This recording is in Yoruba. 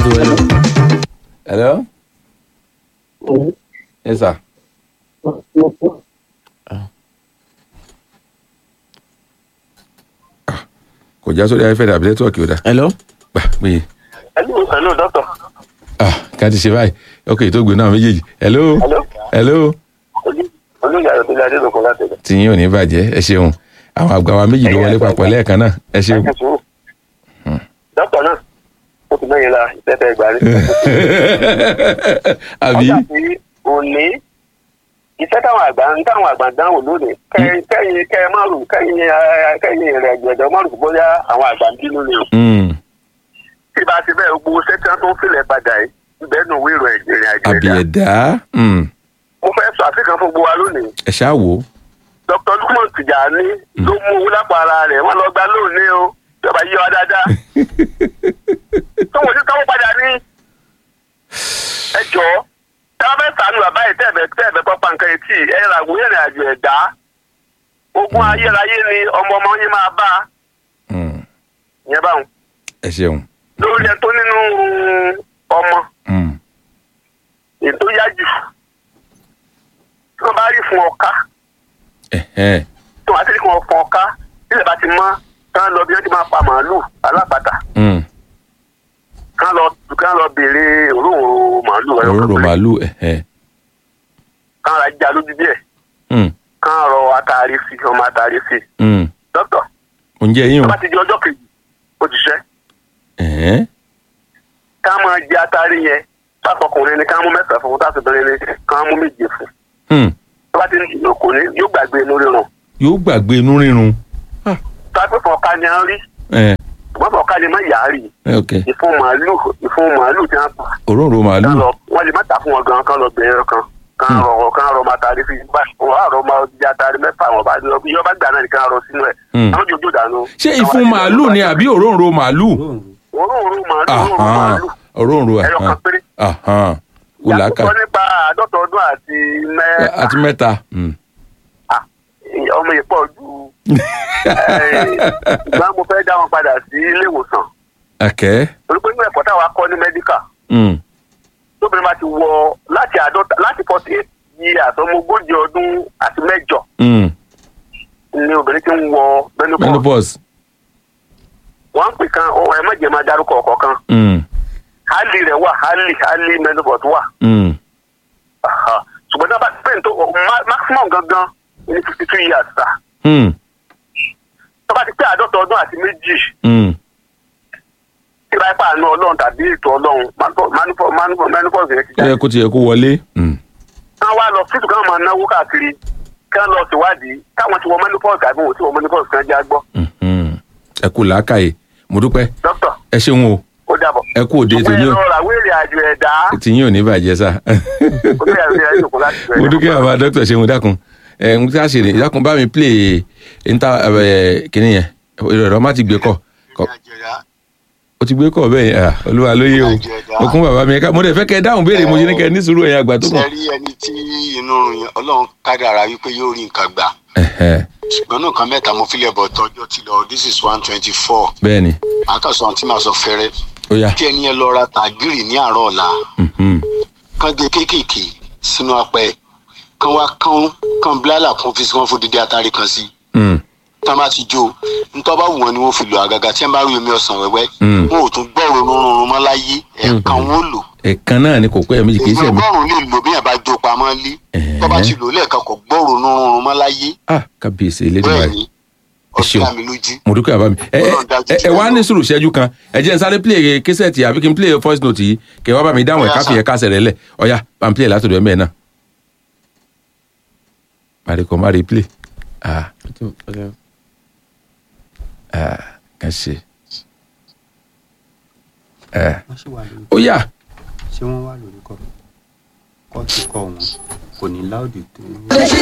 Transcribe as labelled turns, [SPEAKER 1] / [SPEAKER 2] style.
[SPEAKER 1] hello. hello. yes sir. kò já sórí ayéfẹ́ dàbí nẹ́tíwọ̀kì ó dá.
[SPEAKER 2] hello.
[SPEAKER 1] gbà pé
[SPEAKER 3] hello hello doctor.
[SPEAKER 1] ah ká ti ṣe báyìí ok tó gbé náà méjèèjì hello
[SPEAKER 3] hello
[SPEAKER 1] hello
[SPEAKER 3] olóyè ayọ̀délé adélòkun láti ẹ̀dẹ̀.
[SPEAKER 1] tìyín ò ní bàjẹ́ ẹ ṣeun àwọn àgbà wa méjì ló wọlé papọ̀ lẹ́ẹ̀kan náà ẹ ṣeun.
[SPEAKER 3] ẹ sùúrù. doctor náà ó ti mẹ́yìn la ìfẹ́fẹ́ ìgbà rí.
[SPEAKER 1] àbí
[SPEAKER 3] ọjà tí òní iṣẹ́ táwọn àgbà ń táwọn àgbà dáhùn lónìí kẹ́yìn kẹ́yìn kẹ́yìn márùn kẹ́yìn eh, kẹ́yìn rẹ̀ gbẹ̀dọ̀ márùn bóyá àwọn àgbà ń bínú ni o.
[SPEAKER 1] Mm,
[SPEAKER 3] tí bá ti bẹ́ẹ̀ gbogbo sẹ́tàn tó ń filẹ̀ padà yìí bẹ́ẹ̀ nù wíìrò ìrìn àjò
[SPEAKER 1] àbí
[SPEAKER 3] ẹ̀dá.
[SPEAKER 1] ẹ̀dá mm,
[SPEAKER 3] mo fẹ́ sọ àfikàn fún gbogbo wa lónìí.
[SPEAKER 1] ẹ ṣáà wò ó.
[SPEAKER 3] dr lukman tijani ló mú owó lápá ara rẹ̀ wọ́n lọ gba lónìí o ìjọba yí wa dáadáa. tó wọ́n ti káwọ́ padà ní. ẹ jọ̀ọ́ tá a fẹ́ sànù bàbá yìí tẹ́ẹ̀bẹ̀ tẹ́ẹ̀bẹ̀ pápá nǹkan etí ẹ ra ìwé ìrìn àjò ẹ̀dá. ogun ayérayé ni ọmọ ọmọ yín máa bá a.
[SPEAKER 1] Mm,
[SPEAKER 3] ìyẹn báwọn.
[SPEAKER 1] ẹ ṣeun.
[SPEAKER 3] lórí ẹ tó nínú ọmọ
[SPEAKER 1] Mm,
[SPEAKER 3] ètò yá jù. tí wọ́n bá rí fún ọ̀ka
[SPEAKER 1] ẹ̀hẹ́n,
[SPEAKER 3] tí wọ́n á sì rí fún ọ̀fọ̀ ọ̀ka nílẹ̀ bá ti mọ́ kán lọ bí wọ́n ti máa pa màálù alápàtà.
[SPEAKER 1] mm,
[SPEAKER 3] kán lọ kán lọ béèrè òróǹro màálù ẹyọ
[SPEAKER 1] òróró
[SPEAKER 3] kan péré.
[SPEAKER 1] màálù ẹ̀hẹ́n,
[SPEAKER 3] kán ra já lójú díẹ̀
[SPEAKER 1] mm,
[SPEAKER 3] kán rọ atari sí ọmọ atari sí.
[SPEAKER 1] mm.
[SPEAKER 3] dókítà
[SPEAKER 1] oúnjẹ yín
[SPEAKER 3] tó
[SPEAKER 1] o.
[SPEAKER 3] bá ti di ọjọ́ kejì ó ti ṣẹ́
[SPEAKER 1] ẹ̀hẹ́n,
[SPEAKER 3] ká máa jẹ atari yẹn sásọkùnrin ni ká mú mẹ́sàn-án fún sásọkùnrin ni ká mú méje fún.
[SPEAKER 1] mm,
[SPEAKER 3] tó bá ti ní ìlò kò ní yóò gbàgbé inú rírun.
[SPEAKER 1] yóò gbàgbé inú rírun.
[SPEAKER 3] sápẹ́ fọ̀ọ́ká ni a ń rí
[SPEAKER 1] ẹ̀
[SPEAKER 3] ṣùgbọ́n fọ̀ọ́ká ni má yàá rí
[SPEAKER 1] ẹ̀ ok
[SPEAKER 3] ìfun màálù ìfun màálù tí wọ́n pa
[SPEAKER 1] òróró màálù.
[SPEAKER 3] kán lọ wọ́n lè má tà fún wọn gan kán lọ bẹ̀rẹ̀ kan kán
[SPEAKER 1] Hmm.
[SPEAKER 3] rọ kán rọ matari fi bá wọn á rọ máa di atari mẹ́fà wọn bá lọ bí yọba gbà náà ni kán rọ sínú ẹ̀
[SPEAKER 1] Hmm.
[SPEAKER 3] àwọn jòjò dànù.
[SPEAKER 1] ṣé ìfun màálù ni àbí òróró màálù.
[SPEAKER 3] òróǹro màálù òróǹro
[SPEAKER 1] Ahán,
[SPEAKER 3] màálù
[SPEAKER 1] òróró
[SPEAKER 3] ẹyọ kan
[SPEAKER 1] ahán,
[SPEAKER 3] péré.
[SPEAKER 1] ahán, kò láka
[SPEAKER 3] yàtọ̀ nípa àádọ́ta ọdún àti mẹ́ta
[SPEAKER 1] àti mẹ́ta. mm.
[SPEAKER 3] Ah, ọmọ yìí pọ̀ ju ìgbà mo fẹ́ dá wọn padà sí ilé ìwòsàn
[SPEAKER 1] ẹ̀kẹ́.
[SPEAKER 3] torí pé nínú ẹ̀kọ́ táwa kọ́ ní mẹ́díkà
[SPEAKER 1] Mm,
[SPEAKER 3] tóbìnrin bá ti wọ láti àádọ́ta láti forty eight years ọmọ ogójì ọdún àti mẹ́jọ
[SPEAKER 1] mm.
[SPEAKER 3] ni obìnrin ti ń wọ menopause
[SPEAKER 1] menopause.
[SPEAKER 3] wọ́n ń pè kan ọ ẹ má jẹ́ máa dárúkọ ọ̀kọ̀ọ̀kan
[SPEAKER 1] Mm,
[SPEAKER 3] hali rẹ̀ wà hali hali menopause wà
[SPEAKER 1] mm.
[SPEAKER 3] Aha. ṣùgbọ́n náà bá ti pẹ́ẹ́n tó ma- maximum gangan ní fifty two years sa
[SPEAKER 1] Mm,
[SPEAKER 3] tó bá ti pé àádọ́ta ọdún àti méjì
[SPEAKER 1] mm.
[SPEAKER 3] tí bá pa àánú ọlọ́run tàbí ètò ọlọ́run manipo- manipo- manipo- menopause yẹn ti
[SPEAKER 1] ó yẹ
[SPEAKER 3] jáde
[SPEAKER 1] kó ti yẹ kó wọlé. Mm.
[SPEAKER 3] kán wá lọ fíìtù káwọn máa náwó káàkiri kán lọ síwádìí káwọn ti wọ menopause àbí wọn ò ti wọ menopause kan já gbọ́
[SPEAKER 1] Mhm. ẹ kú làákàyè mo dúpẹ́
[SPEAKER 3] dókítà
[SPEAKER 1] ẹ ṣeun o
[SPEAKER 3] ó dàbọ̀.
[SPEAKER 1] ẹ kú òde
[SPEAKER 3] ṣùgbọ́n ẹ
[SPEAKER 1] tèmi o
[SPEAKER 3] lọ ra wéèrè àjò ẹ̀dá
[SPEAKER 1] tìyín ò ní bàjẹ́ sá.
[SPEAKER 3] olóyè àti ẹ̀yà ìjòkó láti
[SPEAKER 1] mo dúpẹ́ bàbá dókítà ṣeun dákun ẹ n tí a ṣe rè dákun bá mi play níta kìnìún yẹn ìrọ̀rọ̀ má ti gbé kọ̀ kọ̀- ó ti gbé kọ̀ bẹ́ẹ̀ yẹn ah, olúwa ló yé o okun bàbá mi ká mo dẹ̀ fẹ́ kẹ́ ẹ dáhùn béèrè mo ṣe ní kẹ́ ẹ ní sùúrù ẹ̀yìn àgbà tó
[SPEAKER 4] ṣe
[SPEAKER 1] kàn.
[SPEAKER 4] rí ẹni tí inú rùn yẹn ọlọ́run kádàrá wípé yóò rí nǹkan gbà
[SPEAKER 1] Ẹ̀hẹ̀,
[SPEAKER 4] ṣùgbọ́n náà kan mẹ́ta mo filẹ̀ bọ̀ tọ́jọ́ ti lọ this is one twenty four
[SPEAKER 1] bẹ́ẹ̀ ni
[SPEAKER 4] àkàsọ̀ àti màá sọ fẹ́rẹ́
[SPEAKER 1] ó yá
[SPEAKER 4] kí ẹni yẹn lọ ra tàgírì ní àárọ̀ ọ̀la
[SPEAKER 1] Mhm.
[SPEAKER 4] kán gé kéékèèké sínú apẹ kán wá kán kán bílálà kún fi sí wọn fún dídí atari kan sí
[SPEAKER 1] Mm,
[SPEAKER 4] tán bá ti jó ntọ́ bá wù wọn ni wọ́n fi lò àgàgà tí wọ́n bá rí omi ọsàn wẹ́wẹ́
[SPEAKER 1] Mm.
[SPEAKER 4] wọn ò tún gbọ́rọ̀ rúnrún mọ́ láyé ẹ̀ẹ̀kan wọn ò lò
[SPEAKER 1] ẹ̀kan náà ni kò pẹ́ méjì kì í ṣe mi.
[SPEAKER 4] ọgọ́rùn-ún lè lò bí yàrá bá jó pamọ́ lé
[SPEAKER 1] Ẹ̀hẹ́.
[SPEAKER 4] tó bá ti lò lẹ́ẹ̀kan kò gbọ́rọ̀ rúnrún mọ́ láyé
[SPEAKER 1] ah kábíyèsí
[SPEAKER 4] bẹ́ẹ̀
[SPEAKER 1] elédùnmáà
[SPEAKER 4] ni
[SPEAKER 1] Ẹ ṣeun.
[SPEAKER 4] ọ̀sẹ̀ àmì lójú.
[SPEAKER 1] mo dúpẹ́ bàbá mi ẹ ẹ ẹ- ẹ wá ní sùúrù ṣẹ́jú kan ẹ jẹ́ n sáré play késẹ̀tì àbí kí n play voice note yìí kẹ́ ẹ wá bá mi dáhùn ẹ̀
[SPEAKER 4] Ọ̀yá,
[SPEAKER 1] káfí
[SPEAKER 4] sir.
[SPEAKER 1] ẹ̀ kásẹ̀ rẹ̀ lẹ̀ ọ̀yá bá mi play látọ̀dọ̀ ẹ̀ mẹ́ẹ̀ náà. mari kò má rí play ah ah kàn ṣe ẹ
[SPEAKER 2] wọ́n sì wà lórí
[SPEAKER 1] ó yá
[SPEAKER 2] ṣé wọ́n wà lórí kọ́ kọ́ ti kọ́ wọn kò ní láòdì tó.